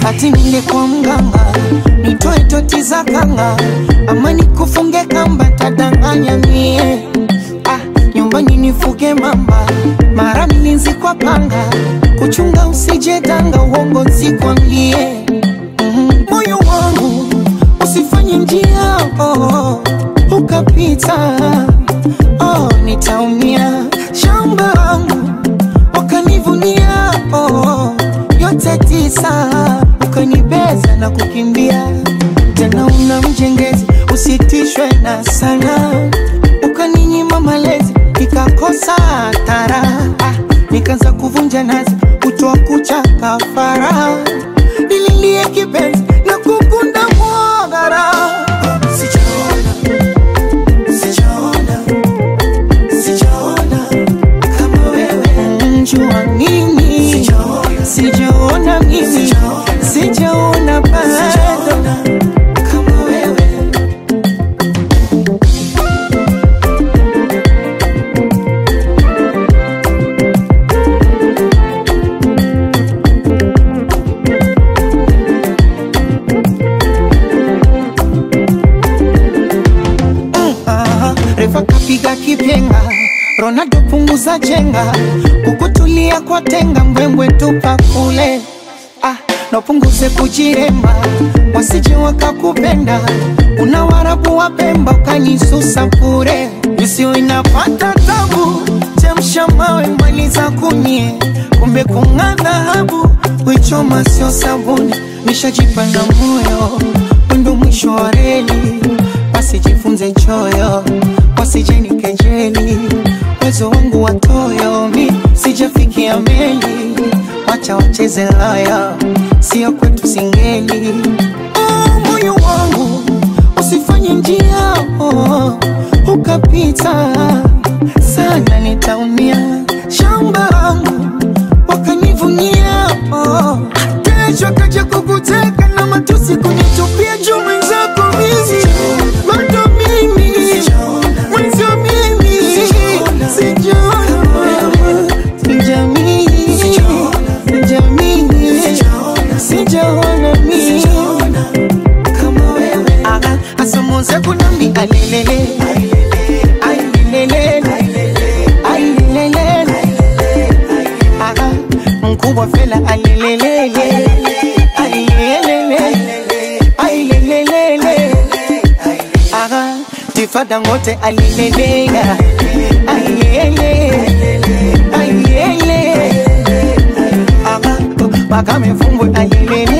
ati ninde kwa mganga nitoe toti za kanga ama nikufunge kamba tadanganya mie ah, nyumbani nifuge mamba mara mlinzi kwa panga kuchunga usije danga uongo nsikwambie Mhm. moyo wangu usifanye njia oh, ukapita oh, nitaumia shamba wangu wakanivunia oh, yote tisa ukanibeza na kukimbia tena una mjengezi usitishwe na sana ukaninyima malezi nikakosa tara ah, nikaanza kuvunja nazi kutoa kucha kafara nililie kipenzi na kukunda mwagara sijaona sijaona sijaona kama wewe njua mimi sijaona mimi sijaona bado kama wewe Aha, refa kapiga kipenga ronaldo punguza chenga kukutulia kwa tenga mbwembwe tupa kule ah, napunguze kujiremba wasije wakakupenda una warabu wa pemba ukanisusa pure isiyo inapata tabu chemsha mawe maliza kunie kumbe kung'aa dhahabu wichoma sio sabuni nishajipa na moyo wendo mwisho wa reli wasijifunze choyo wasijeni kejeli uwezo wangu watoyo mi sijafikia meli wacha wacheze laya sio kwetu singeli oh, moyo wangu usifanye njia oh, ukapita sana nitaumia shamba wangu wakanivunia oh. kesho kaja kukuteka na matusi kunitupia juu mwenzako mizi bado mimi mwenzio mimi sijaona sijamii sijamii sijaona mimi kama wewe Aha, asamuze kunambi alelele ailelele ailelele Aha, mkubwa fela alelelele ailelele ailelele Aha, tifada ngote alilelela ailele ailele Aha, mpaka mefumbwe alelele